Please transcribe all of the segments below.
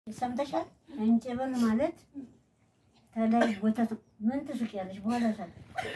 ሰምተሻል? እንጭብል ማለት ተላይ ወተት ምን ትስቂያለሽ? በኋላ ሳል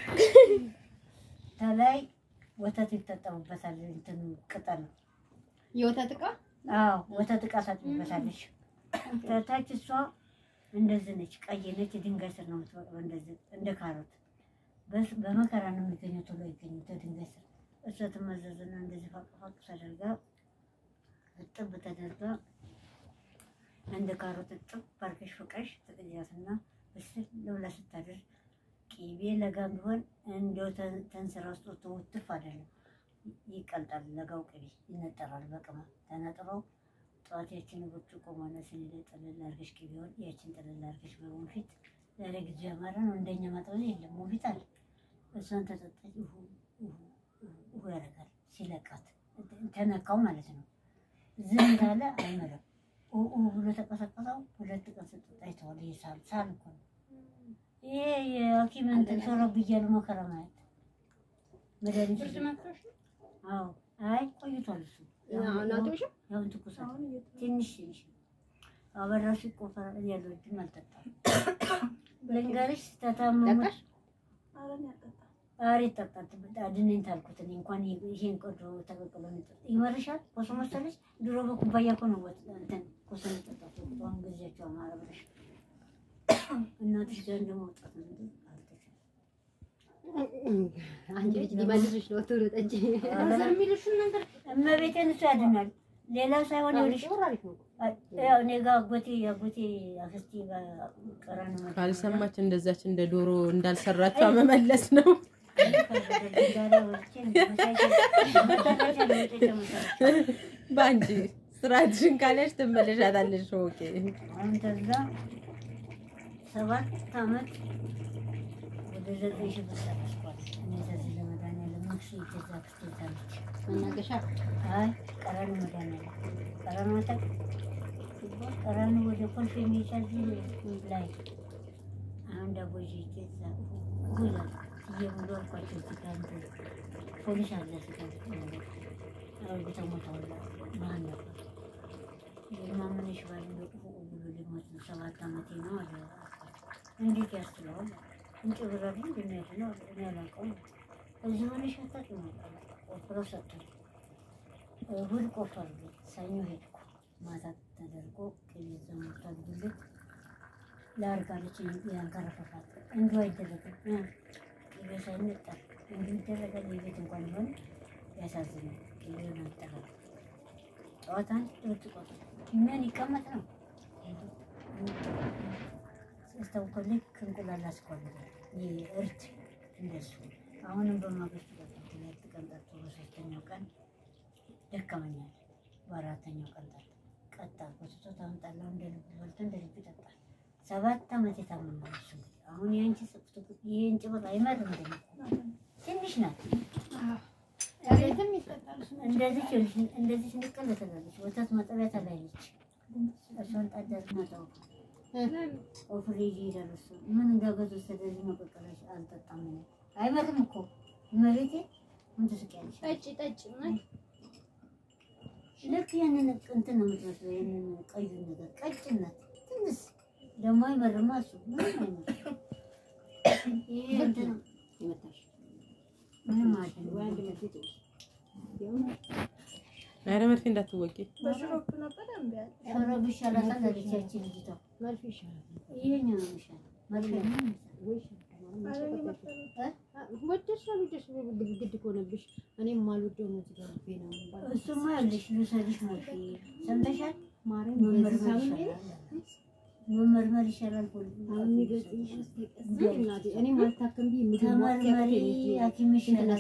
ተላይ ወተት ይጠጠሙበታል። እንትን ቅጠል የወተት ዕቃ አዎ፣ ወተት ዕቃ ታጥቢበታለች። ከታች እሷ እንደዚህ ነች፣ ቀይ ነች። ድንጋይ ስር ነው የምትበቅለው፣ እንደዚህ እንደ ካሮት በስ- በመከራ ነው የሚገኘው። ቶሎ ይገኙ ከድንጋይ ስር እሷ ትመዘዝና እንደዚህ ፋቅፋቅ ተደርጋ እጥብ ተደርጋ እንደ ካሮት እጥብ ባርከሽ ፍቀሽ ትቅጃትና ብስል ብላ ስታደር ቂቤ ለጋ ቢሆን እንደው ተ- ተንስራ ውስጥ ወጥቶ ውትፍ አይደለም ይቀልጣል። ለጋው ቅቤ ይነጠራል። በቅመም ተነጥሮ ጠዋት ያችን ብርጭቆ ሆነ ስኒ ላይ ጥልል አድርገሽ ቅቤውን ያችን ጥልል አድርገሽ በወንፊት ዛሬ ጊዜ ያማረ ነው። እንደኛ ማጥበል የለም ወንፊት አለ። እሷን ተጠጣች ውሁ ውሁ ውሁ ያደርጋል ሲለቃት ተነካው ማለት ነው። ዝም ካለ አይመረም። ኡ ብሎ ተቀሰቀሰው ሁለት ቀን ስጠጣ ይተዋል። ይሄ ሳል ሳል እኮ ነው። ይሄ የሐኪም እንትን ቶሎ ብያለሁ መከራ ማየት መድኃኒት ብርድ መጥቶሽ ነው? አዎ አይ ቆይቷል። እሱ ናቶሽ ያሁን ትኩሳት ትንሽ ትንሽ አበራሽ ቆፈራ ያለው እጅም አልጠጣም። ልንገርሽ ተታመሙ ጠጣሽ? ዛሬ ጠጣት አድነኝ ታልኩት እኔ እንኳን ይሄን ቆዶ ተቀቅሎ እንጠጣ ይመርሻል። ኮሶ መሰለሽ ድሮ በኩባያ እኮ ነው ወጥ እንትን ኮሶ እንጠጣት አሁን ጊዜያቸው አማረ ብለሽ እናትሽ ጋር እንደመውጣት ነው እንጂ አልተቻለም። አንቺ ልጅ ሊመልስሽ ነው። ቶሎ ጠጪ። ዘር የሚልሽን ነገር እመቤቴን እሱ ያድናል። ሌላ ሳይሆን ይኸውልሽ አሪፍ ነው። ያው እኔ ጋር አጎቴ አጎቴ አክስቴ ጋር ቀረን ነው ካልሰማች እንደዛች እንደ ዶሮ እንዳልሰራችው መመለስ ነው። በአንቺ ስራሽን ካለሽ ትመለሻታለሽ። ኦኬ አሁን ከዛ ሰባት ዓመት ወደ ዘጠኝ ሺህ ብር ጨረስኳት። እኔ ከዚህ ለመድኃኒዓለም መክሲ ገዛ ክስቴታለች። መናገሻ አይ ቀረኑ መድኃኒዓለም ቀረኑ አታውቅ ሲባል ቀረኑ ወደ ኮልፌ የሚቻል ላይ አሁን ዳቦ ይዤ ገዛ ጉላ እየሙሉ አልኳቸው እዚህ ጋር እንትን ፖሊስ አለ እዚህ ጋር አሮጊቷ ሞተዋል። መሀል ነበር የማመነሽ ባል እንደው ቁቁ ብሎ ሊሞት ነው። ሰባት ዓመቴ ነው አለ አልኳቸው። እንዴት ያስችለዋል? እንጭ ብረዱ እንደሚያድ ነው እኔ አላውቀውም። እዚህ ሆነሽ አታውቂም ነበር። ቆፍሮ ሰጡኝ። እሑድ ቆፈሩ። ሰኞ ሄድኩ። ማታ ተደርጎ ቅቤ ዘሞቷል። ጉልት ለአርጋለች ያንከረፈፋት እንዲሁ አይደረግም። እ ቅቤ ሳይነጠር እንዲሁ ይደረጋል። የቤት እንኳን ቢሆን ያሳዝናል። ቅቤውን አንጠራል። ጠዋት አንድ ብርጭቆ ምን ይቀመጥ ነው ስተውኮ ልክ እንቁላል አስኳልዳል። ይህ እርድ እንደሱ አሁንም በማግስቱ ጠጣሁ። ሁለት ቀን ጠጥቶ በሶስተኛው ቀን ደከመኛል። በአራተኛው ቀን ጠጣ ቀጣ ቆስቶ ታምጣለሁ እንደ ልብ በልቶ እንደ ልብ ይጠጣል። ሰባት ዓመት የታመመ ነው እሱ እንግዲህ አሁን የአንቺ ጽፍት ይህን ጭብጥ አይመርም ደግሞ ትንሽ ናት። ቤትም ይጠጣል። እንደዚህ ችልሽ እንደዚህ ንቅል ትላለች። ወተት መጠቢያ ተለያየች። እሷን ጣደር መጠው ኦፍሬጅ ይሄዳል። እሱ ምን እንዳገዙ ስለዚህ መቀቀላች አልጠጣም። እኔ አይመርም እኮ መሬቴ ምን ትስቂያለሽ? ጠጪ ጠጪ ማለት ልክ ያንን እንትን ነው የምትመስለው። ያንን ቀዩ ነገር ቀጭን ናት። ትንሽ ደግሞ አይመርማ እሱ ምንም አይመርም። ይሄ እንትን ነው ይመታሽ ምንም አይደለም። ወይ አንድ መርፌ ትውሰድ። ኧረ መርፌ እንዳትወቂ። በሽሮፕ ነበር እምቢ አለ። ሾሮ ቢሻላታል አለች ያቺ ልጅቷ። መርፌ ይሻላል ይሄኛው ነው የሚሻለው። መርፌ ነው የሚሻለው። ወይ ይሻላል። ወደሽ አልወደሽ ግድ ከሆነብሽ እኔም የማልወደው ነው እዚህ ጋር ልቤ ነው የሚባለው። እሱማ ያለሽ ልውሰድሽ መርፌ ሰምተሻል? ማርያም መመርመር በዚህ ሳምንት ይሻላል። መመርመር ይሻላል። ፖሊስ አሁን የሚገጥምሽ አስጠቀስ እናቴ እኔም አልታከም ብዬ ምግብ ተመርመሪ፣ ማጥያት ሐኪም ይሻላል።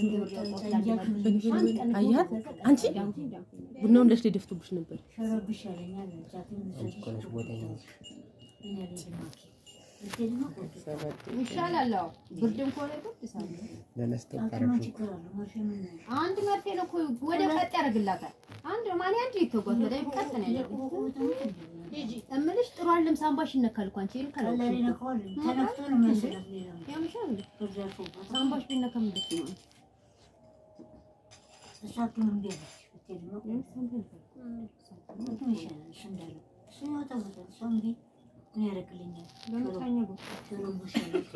አያት አንቺ ቡናውን ለሽ ሊደፍቱብሽ ነበር። ሸረብ ይሻለኛል። ሐኪም ልውሰድሽ እኔ አልሄድም ሐኪም ልትሄድ ነው? ቆይ ይሻላል። አዎ ብርድም ከሆነ ብርድ ሳለ ሐኪሞች ችግር አለው። መርፌ ምን ነው? አንድ መርፌ ነው እኮ ወደ ቀጥ ያደርግላታል። አንድ ማን አንድ ይተጓት ወደ ቀጥ ነው ያደርግላታል። ሂጂ እምልሽ ጥሩ አይደለም። ሳምባሽ ይነካል እኮ አንቺ ይሄን ቀላል ካላልኩሽ ይነካዋል። ተነክቶ ነው የሚያስላት ሌላ ነው። ያምሻል እንዴ? ከዛ አልፎበት ሳምባሽ ቢነካ ምንድን ነው? እሷ ሐኪም እምቢ አለች። ብትሄድ ነው? ሐኪም ይሻላል። እሱ እንዳለው እሱ ያው ተሞታል። እሷ እምቢ ምን ያደርግልኛል? በመቃኛ ቦታ ጆሮ ቡሻለች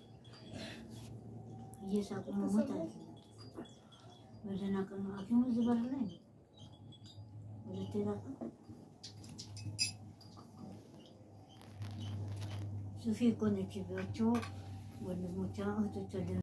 እየሳቁ መሞት አለ። በደህና ቀን ሐኪሙ እዚህ በር ላይ ነው። ሁለቴ ላቀ ሱፊ እኮ ነች ቢያቸው ወንድሞቿ እህቶቿ